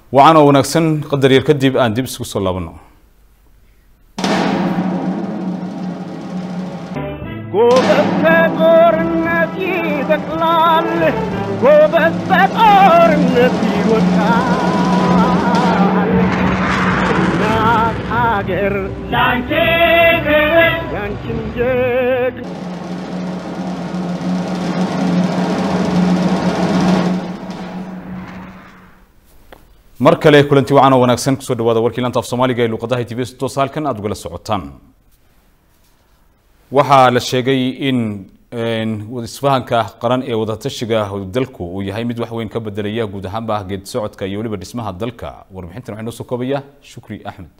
waxaana wanaagsan qadar yar kadib aan dib isku soo laabanno ጎበዝ በጦርነት ይበቅላል፣ ጎበዝ በጦርነት ይወጣል። እናት ሀገር ያንቺ ክብር ያንቺን ጀግ mar kale kulanti wacan oo wanaagsan kusoo dhawaada warkii lanta af soomaaliga ee luuqadaha tv s toos halkan aad ugala socotaan waxaa la sheegay in isfahanka qaran ee wadatashiga dalku uu yahay mid wax weyn ka bedelaya guud ahaanba geed socodka iyo weliba dhismaha dalka warbixintan waxaa inoo soo koobaya shukri axmed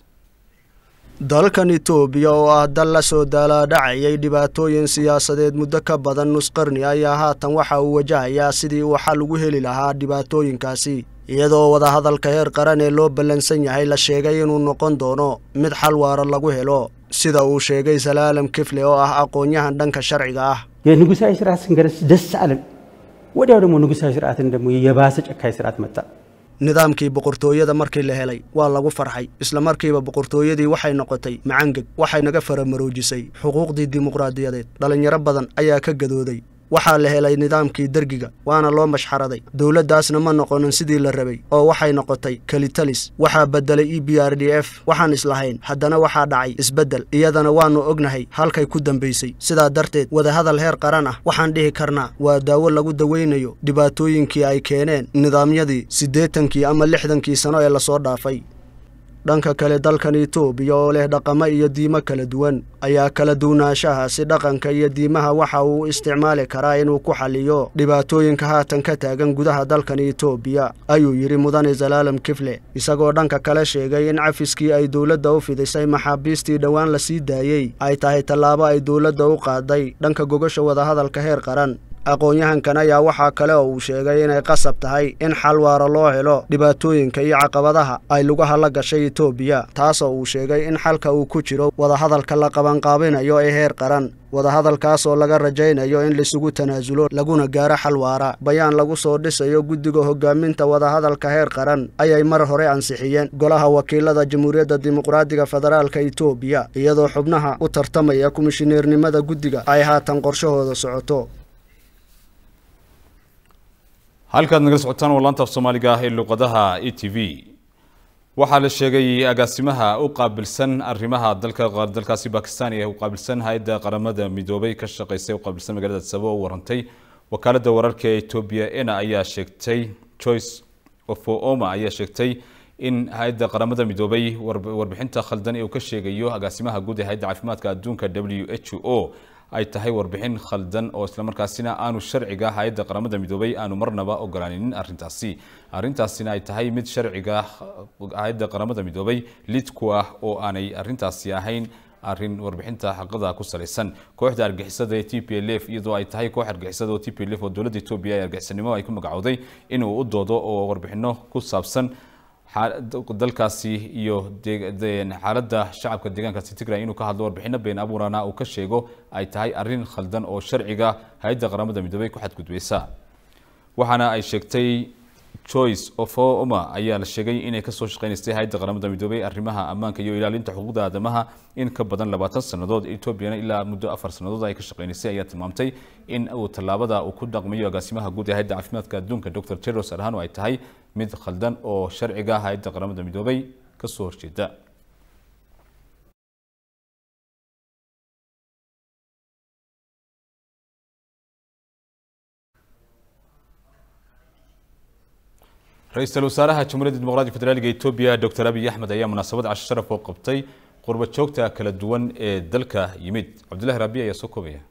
dalkan itoobiya oo ah dal la soo daalaadhacayay dhibaatooyin siyaasadeed muddo ka badan nus qarni ayaa haatan waxa uu wajahayaa sidii uu xal ugu heli lahaa dhibaatooyinkaasi iyadoo wadahadalka heer qaran ee loo ballansan yahay la sheegay inuu noqon doono mid xal waara lagu helo sida uu sheegay salaalam kifle oo ah aqoon-yahan dhanka sharciga ah የንጉሳዊ ስርዓት ስንገረስ ደስ አለን። ወዲያው ደግሞ ንጉሳዊ ስርዓትን ደግሞ የባሰ ጨካኝ ስርዓት መጣ። nidaamkii boqortooyada markii la helay waa lagu farxay isla markiiba boqortooyadii waxay noqotay macangeg waxay naga faramaroojisay xuquuqdii dimuqraadiyadeed dhallinyaro badan ayaa ka gadooday waxaa la helay nidaamkii dergiga waana loo mashxaraday dowladdaasna ma noqonin sidii la rabay oo waxay noqotay kelitalis waxaa beddelay e b r d f waxaan islahayn haddana waxaa dhacay isbeddel iyadana waannu ognahay halkay ku dambaysay sidaa darteed wadahadal heer qaran ah waxaan dhihi karnaa waa daawo lagu dawaynayo dhibaatooyinkii ay keeneen nidaamyadii siddeetankii ama lixdankii sano ee lasoo dhaafay dhanka kale dalkan itoobiya oo leh dhaqamo iyo diimo kala duwan ayaa kala duwanaanshahaasi dhaqanka iyo diimaha waxa uu isticmaali karaa inuu ku xaliyo dhibaatooyinka haatan ka taagan gudaha dalkan itoobiya ayuu yidhi mudane salaalam kifle isagoo dhanka kale sheegay in cafiskii ay dowladda u fidisay maxaabiistii dhowaan la sii daayey ay tahay tallaabo ay dowladda u qaaday dhanka gogasha wadahadalka heer qaran aqoon-yahankan ayaa waxaa kale oo uu sheegay inay qasab tahay in xal waara loo helo dhibaatooyinka iyo caqabadaha ay lugaha la gashay itoobiya taasoo uu sheegay in xalka uu ku jiro wadahadalka la qabanqaabinayo ee heer qaran wadahadalkaasoo laga rajaynayo in laisugu tanaasulo laguna gaaro xal waara bayaan lagu soo dhisayo guddiga hogaaminta wadahadalka heer qaran ayay mar hore ansixiyeen golaha wakiilada jamhuuriyadda dimuqraadiga federaalka itoobiya iyadoo xubnaha u tartamaya komishineernimada guddiga ay haatan qorshahooda socoto halkaad nagala socotaan waa laanta af soomaaliga ah ee luuqadaha e t v waxaa la sheegay agaasimaha u qaabilsan arrimaha dalka dalkaasi bakistan ee u qaabilsan hay-adda qaramada midoobay ka shaqeysay u qaabilsan magaalada sabo oo warantay wakaaladda wararka ee etoobiya ena ayaa sheegtay joyce ofooma ayaa sheegtay in hay-adda qaramada midoobay warbixinta khaldan ee uu ka sheegayo agaasimaha guud ee hay-adda caafimaadka adduunka w h o ay tahay warbixin khaldan oo islamarkaasina aanu sharciga hay-adda qaramada midoobay aanu marnaba ogolaaninin arintaasi arintaasina ay tahay mid sharciga hay-adda qaramada midoobay lid ku ah oo aanay arintaasi ahayn arin warbixinta xaqada ku salaysan kooxda argixisada ee t p l f iyadoo ay tahay koox argixisada oo t p l f oo dowladda etoobiya ee argixisanimo ay ku magacowday inuu u doodo oo warbixino ku saabsan dalkaasi iyo xaaladda shacabka deegaankaasi tigray inuu ka hadlo warbixino been abuurana uu ka sheego ay tahay arin khaldan oo sharciga hay-adda qaramada midoobay ku xadgudbeysa waxaana ay sheegtay joyce ofoma ayaa la sheegay inay kasoo shaqeynaysay hay-adda qaramada midoobay arrimaha ammaanka iyo ilaalinta xuquuqda aadamaha in ka badan labaatan sannadood etoobiyana ilaa muddo afar sannadood ay ka shaqeynaysay ayaa tilmaamtay in uu tallaabada uu ku dhaqmayo agaasimaha guud ee hay-adda caafimaadka adduunka dr teros arhano ay tahay mid khaldan oo sharciga hay-adda qaramada midoobay kasoo horjeeda ra-iisul wasaaraha jamhuuriyadda dimuqraadiga federaaliga etoobiya dr abiy axmed ayaa munaasabad casho sharaf oo qabtay qurba joogta kala duwan ee dalka yimid cabdullahi raabi ayaa soo koobaya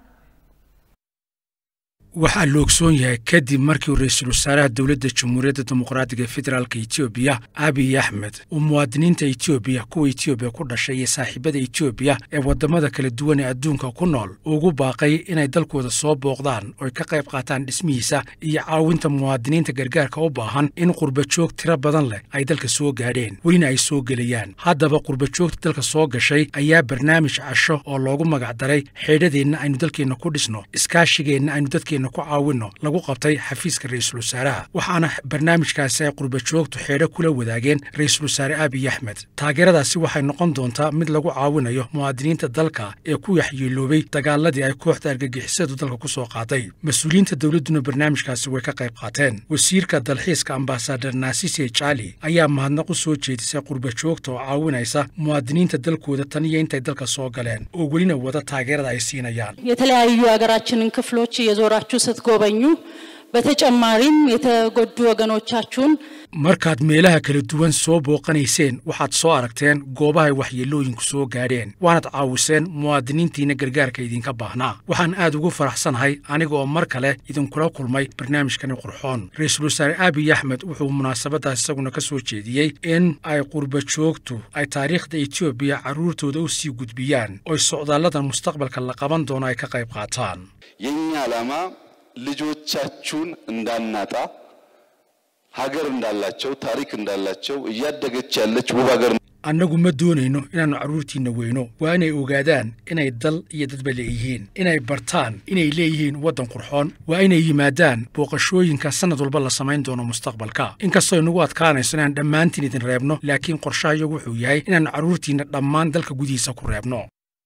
waxaa la ogsoon yahay kadib markii ra-iisul wasaaraha dowladda jamhuuriyadda dimuqraadiga federaalka etoobiya abiy axmed uu muwaadiniinta etoobiya kuwa etoobiya ku dhashay iyo saaxiibada etoobiya ee waddamada kala duwan ee adduunka ku nool ugu baaqay inay dalkooda soo booqdaan ooy ka qayb qaataan dhismihiisa iyo caawinta muwaadiniinta gargaarka u baahan in qurbajoog tiro badan leh ay dalka soo gaadheen welina ay soo gelayaan haddaba qurbajoogta dalka soo gashay ayaa barnaamij casho oo loogu magacdaray xeedhadeenna aynu dalkeenna ku dhisno iskaashigeenna aynu dadkeenna dalkeenna ku caawinno lagu qabtay xafiiska ra-iisul wasaaraha waxaana barnaamijkaasi ay qurbajoogtu xeedho kula wadaageen ra-iisul wasaare abiy axmed taageeradaasi waxay noqon doontaa mid lagu caawinayo muwaadiniinta dalka ee ku yaxyeeloobay dagaaladii ay kooxda argagixisadu dalka ku soo qaaday mas-uuliyiinta dowladduna barnaamijkaasi way ka qayb qaateen wasiirka dalxiiska ambasadar naasise jaali ayaa mahadnaq u soo jeedisay qurbajoogta oo caawinaysa muwaadiniinta dalkooda tan iyo intay dalka soo galeen oo welina wada taageerada ay siinayaan የተለያዩ የሀገራችንን ክፍሎች እየዞራችሁ ስትጎበኙ በተጨማሪም የተጎዱ ወገኖቻችሁን markaad meelaha kala duwan soo booqanayseen waxaad soo aragteen goobahay waxyeellooyinku soo gaadheen waanaad caawiseen muwaadiniintiinna gargaarka idinka baahnaa waxaan aad ugu faraxsanahay aniga oo mar kale idinkula kulmay barnaamijkani qurxoon ra-iisul wasaare abiy axmed wuxuu munaasabadaas isaguna ka soo jeediyey in ay qurbajoogtu ay taariikhda etoobiya carruurtooda u sii gudbiyaan oy socdaalladan mustaqbalka la qaban doono ay ka qayb qaataan የኛ ዓላማ ልጆቻችሁን እንዳናጣ ሀገር እንዳላቸው ታሪክ እንዳላቸው እያደገች ያለች ውብ ሀገር annagu ma doonayno inaannu carruurtiinna weyno waa inay ogaadaan inay dal iyo dadba leeyihiin inay bartaan inay leeyihiin waddan qurxoon waa inay yimaadaan booqashooyinka sannad walba la samayn doono mustaqbalka inkastoo inagu adkaanayso inaan dhammaantiin idin reebno laakiin qorshahayagu wuxuu yahay inaannu carruurtiinna dhammaan dalka gudihiisa ku reebno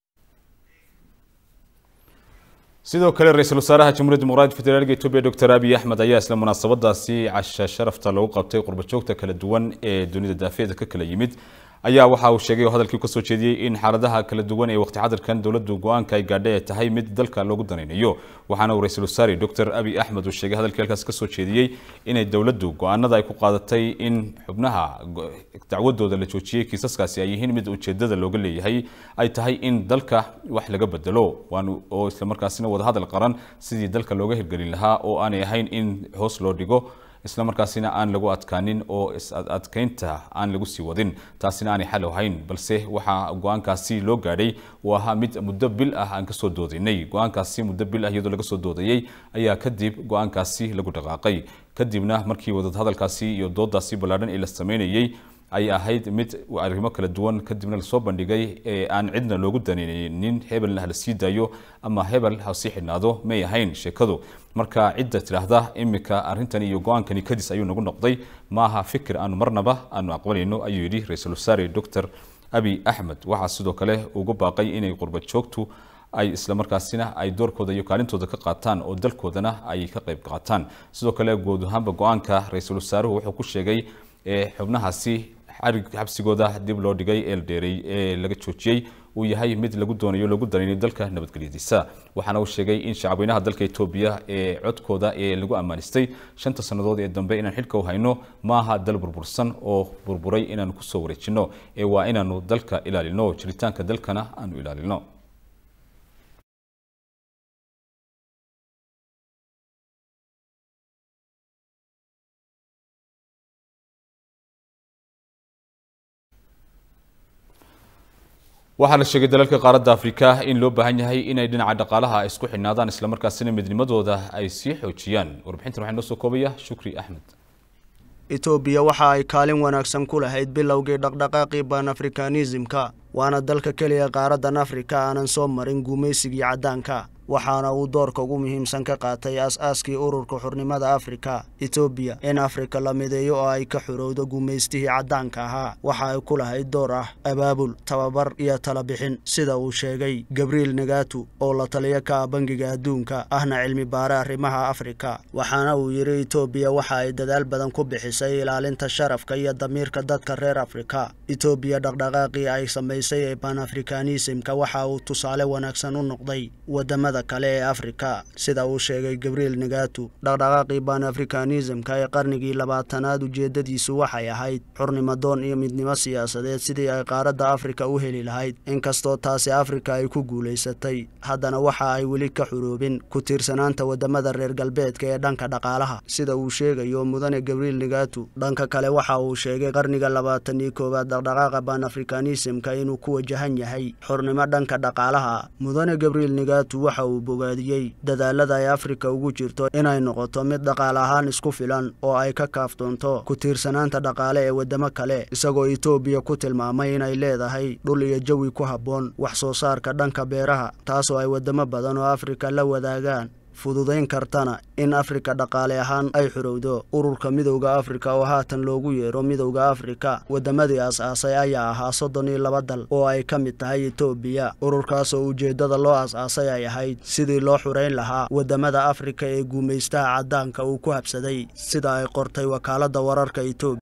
sidoo kale ra-iisul wasaaraha jamhuuriyadda dimuqraadiga federaalka etoobiya doctor abiy axmed ayaa isla munaasabadaasi casha sharafta lagu qabtay qurbajoogta kala duwan ee dunida daafeeda ka kala yimid ayaa waxa uu sheegay oo hadalkii kasoo jeediyey in xaaladaha kala duwan ee waqti xadirkan dowladdu go-aanka ay gaadhay ay tahay mid dalka loogu danaynayo waxaana uu ra-iisul wasaare doctor abiy axmed uu sheegay hadalkii halkaas kasoo jeediyey inay dowladdu go-aanada ay ku qaadatay in xubnaha dacwadooda la joojiyey kiisaskaasi ay yihiin mid ujeedada looga leeyahay ay tahay in dalka wax laga bedelo oo islamarkaasina wadahadal qaran sidii dalka looga hirgelin lahaa oo aanay ahayn in hoos loo dhigo isla markaasina aan lagu adkaanin oo is-adkeynta aan lagu sii wadin taasina aanay xal ahayn balse waxaa go-aankaasi loo gaadhay uu ahaa mid muddo bil ah aan kasoo doodaynay go-aankaasi muddo bil ah iyadoo laga soo doodayey ayaa kadib go-aankaasi lagu dhaqaaqay kadibna markii wadahadalkaasi iyo doodaasi ballaadhan ee la sameynayey ay ahayd mid arrimo kala duwan kadibna lasoo bandhigay ee aan cidna loogu danaynin hebelna hala sii daayo ama hebel ha sii xidhnaado may ahayn sheekadu marka cidda tidhaahda imika arrintan iyo go-aankani kadis ayuu nagu noqday maaha fikir aanu marnaba aanu aqbalayno ayuu yidhi ra-iisul wasaare doctor abiy axmed waxaa sidoo kale ugu baaqay inay qurbad joogtu ay islamarkaasina ay doorkooda iyo kaalintooda ka qaataan oo dalkoodana ay ka qayb qaataan sidoo kale guud ahaanba go-aanka ra-iisul wasaaruhu wuxuu ku sheegay xubnahaasi xarig xabsigooda dib loo dhigay ee la dheeray ee laga joojiyey uu yahay mid lagu doonayo lagu danaynayo dalka nabadgelyadiisa waxaana uu sheegay in shacabweynaha dalka etoobiya ee codkooda ee lagu ammaanistay shanta sannadood ee dambe inaan xilka u hayno maaha dal burbursan oo burburay inaanu kusoo wareejino ee waa inaanu dalka ilaalino jiritaanka dalkana aanu ilaalino waxaa la sheegay dalalka qaaradda afrika in loo baahan yahay inay dhinaca dhaqaalaha isku xidhnaadaan islamarkaasina midnimadooda ay sii xoojiyaan warbixintan waxaa noo soo koobaya shukri axmed etoobiya waxa ay kaalin wanaagsan ku lahayd bilowgii dhaqdhaqaaqii banafrikanismka waana dalka keliya qaaraddan afrika aanan soo marin gumaysigii caddaanka waxaana uu doorka ugu muhiimsan ka qaatay as-aaskii ururka xurnimada afrika etoobiya in afrika la mideeyo oo ay ka xorowdo gumaystihii caddaanka ahaa waxa ay ku lahayd door ah abaabul tababar iyo talabixin sida uu sheegay gabriel negatu oo la taliyo ka ah bangiga adduunka ahna cilmi baare arrimaha afrika waxaana uu yidhi etoobiya waxa ay dadaal badan ku bixisay ilaalinta sharafka iyo damiirka dadka reer afrika etoobiya dhaqdhaqaaqii ay samaysay ee banafrikanismka waxa uu tusaale wanaagsan u noqday wadamada kale ee afrika sida uu sheegay gabriel negatu dhaqdhaqaaqii banafrikanismka ee qarnigii labaatanaad ujeedadiisu waxay ahayd xurnimadoon iyo midnimo siyaasadeed sidii ay qaaradda afrika u heli lahayd inkastoo taasi afrika ay ku guulaysatay haddana waxa ay weli ka xuroobin ku tiirsanaanta wadamada reer galbeedka ee dhanka dhaqaalaha sida uu sheegayo mudane gabriel negatu dhanka kale waxa uu sheegay qarniga labaatan iyo koowaad dhaqdhaqaaqa banafrikanismka inuu ku wajahan yahay xurnimo dhanka dhaqaalaha mudane gabriel negatu waxa uu bogaadiyey dadaalada ay afrika ugu jirto inay noqoto mid dhaqaale ahaan isku filan oo ay ka kaaftoonto ku tiirsanaanta dhaqaale ee wadamo kale isagoo etoobiya ku tilmaamay inay leedahay dhul iyo jawi ku habboon wax soo saarka dhanka beeraha taasoo ay wadamo badan oo afrika la wadaagaan fududayn kartana in afrika dhaqaale ahaan ay xorowdo ururka midowda afrika oo haatan loogu yeero midowda afrika waddamadii as-aasay ayaa ahaa soddon iyo laba dal oo ay ka mid tahay etoobiya ururkaas oo ujeeddada loo as-aasay ay ahayd sidii loo xurayn lahaa waddamada afrika ee guumaystaha caddaanka uu ku habsaday sida ay qortay wakaaladda wararka etoobiya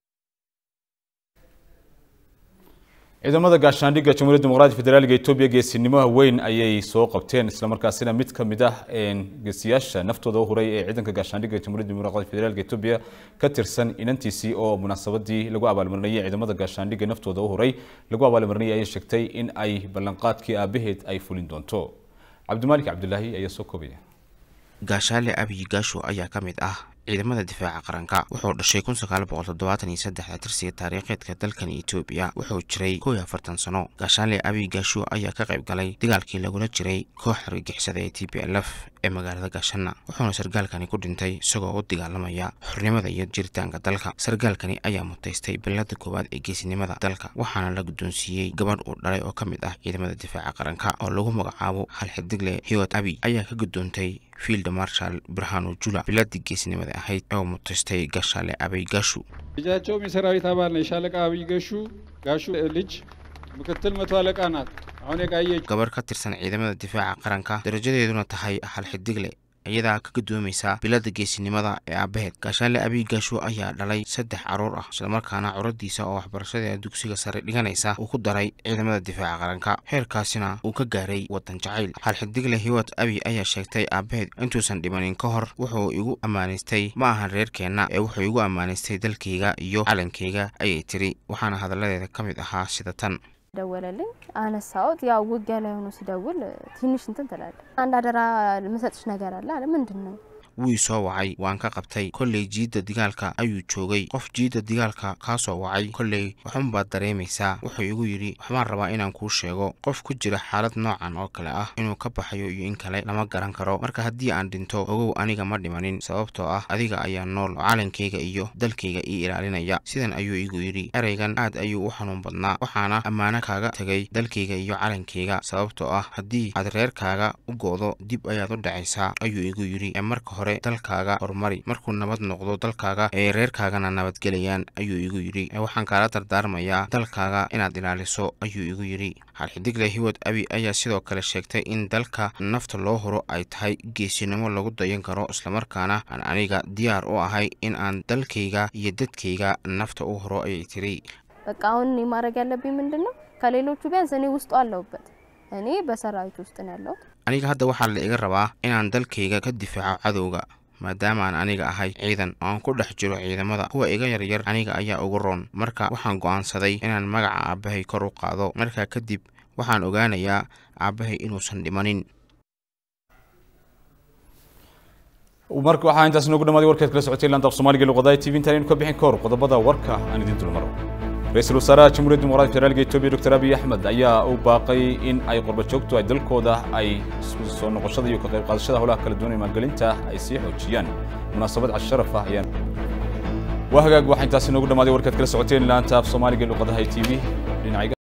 ciidamada gaashaandhigga jamhuuriyadda dimuqraadiga federaalka etoobiya geesinimaha weyn ayay soo qabteen islamarkaasina mid ka mid ah geesiyaasha naftooda u huray ee ciidanka gaashaandhigga jamhuuriyadda dimuqraadiga federaalka etoobiya ka tirsan inantiisii oo munaasabadii lagu abaalmarinayay ciidamada gaashaandhigga naftooda u huray lagu abaalmarinayay ayay sheegtay in ay ballanqaadkii aabaheed ay fulin doonto cabdimaalik cabdilaahi ayaa soo koobaya gaashaale abiy gaasho ayaa ka mid ah ciidamada difaaca qaranka wuxuu dhashay kun sagaal boqol toddobaatan iyo saddexda tirsiga taariikheedka dalkan etoobiya wuxuu jiray kow iyo afartan sano gaashaale abiy gaasho ayaa ka qayb galay dagaalkii lagula jiray koox argagixisada ee t p l f ee magaalada gaashana wuxuuna sargaalkani ku dhintay isagoo u dagaalamaya xornimada iyo jiritaanka dalka sargaalkani ayaa mutaystay bilada koowaad ee geesinimada dalka waxaana la guddoonsiiyey gabadh uu dhalay oo ka mid ah ciidamada difaaca qaranka oo lagu magacaabo hal xidigle hiwat abiy ayaa ka guddoontay field marshal birhanu jula biladii geesinimada ahayd oo mutaystay gaashaale abiy gaashu ልጃቸውም የሰራዊት አባል ነው። የሻለቃ አብይ ገሹ ጋሹ ልጅ ምክትል መቶ አለቃ ናት። አሁን የቃየች gabarh ka tirsan ciidamada difaaca qaranka darajadeeduna tahay hal xidigle iyadaa ka gudoomaysa bilada geesinimada ee aabaheed gaashaale abiy gaasho ayaa dhalay saddex caruur ah islamarkaana curadiisa oo waxbarashada dugsiga sare dhiganaysa uu ku daray ciidamada difaaca qaranka heerkaasina uu ka gaaray wadan jacayl hal xidigle hiwat abiy ayaa sheegtay aabaheed intuusan dhimanin ka hor wuxuu igu ammaanaystay ma ahan reerkeenna ee wuxuu igu ammaanaystay dalkayga iyo calankayga ayay tiri waxaana hadalladeeda ka mid ahaa sida tan ደወለልኝ አነሳሁት። ያው ውጊያ ላይ ሆኖ ሲደውል ትንሽ እንትን ትላለ። አንድ አደራ የምሰጥሽ ነገር አለ አለ። ምንድን ነው? wuu soo wacay waan ka qabtay kolley jiidda digaalka ayuu joogay qof jiidda digaalka kaa soo wacay kolley waxunbaad dareemaysaa wuxuu igu yidhi waxbaan rabaa inaan kuu sheego qof ku jira xaalad noocan oo kale ah inuu ka baxayo iyo in kale lama garan karo marka haddii aan dhinto ogow aniga ma dhimanin sababtoo ah adiga ayaa nool oo calankayga iyo dalkayga ii ilaalinaya sidan ayuu igu yidhi ereygan aad ayuu u xanuun badnaa waxaana ammaano kaaga tegay dalkayga iyo calankayga sababtoo ah haddii aad reerkaaga u go'do dib ayaad u dhacaysaa ayuu igu yidhi ee marka hore dalkaaga horumari markuu nabad noqdo dalkaaga ee reerkaagana nabadgelayaan ayuu igu yidhi ee waxaan kaala dardaarmayaa dalkaaga inaad ilaaliso ayuu igu yidhi halxidigle hiwad abi ayaa sidoo kale sheegtay in dalka nafta loo huro ay tahay geesinimo lagu dayan karo islamarkaana aan aniga diyaar u ahay in aan dalkayga iyo dadkayga nafta u huro ayay tiri በቃ አሁን እኔ ማድረግ ያለብኝ ምንድን ነው? ከሌሎቹ ቢያንስ እኔ ውስጡ አለሁበት። እኔ በሰራዊት ውስጥ ነው ያለሁት። aniga hadda waxaa la iga rabaa inaan dalkayga ka difaaco cadowga maadaama aan aniga ahay ciidan oo aan ku dhex jiro ciidamada kuwa iga yaryar aniga ayaa ugu roon marka waxaan go'aansaday inaan magaca aabbahay kor u qaado markaa kadib waxaan ogaanayaa aabbahay inuusan dhimanin marka waxaa intaas noogu dhamaaday warkaad kala socotay laanta af soomaaliga luqadaha tv intaan aynu ka bixin kahor qodobada warka aan idin dulmaro ra-iisul wasaaraha jamhuuriyadda dimuqraadiga federaalka etoobiya doctor abiy axmed ayaa u baaqay in ay qurba joogtu ay dalkooda ay soo noqoshada iyo ka qayb qaadashada howlaha kala duwan ee maalgelinta ay sii xoojiyaan munaasabad casharaf ah ayaan waa hagaag waxaa intaasi noogu dhamaaday warkaad kala socoteen laanta af soomaaliga luqadaha tv dhinaciga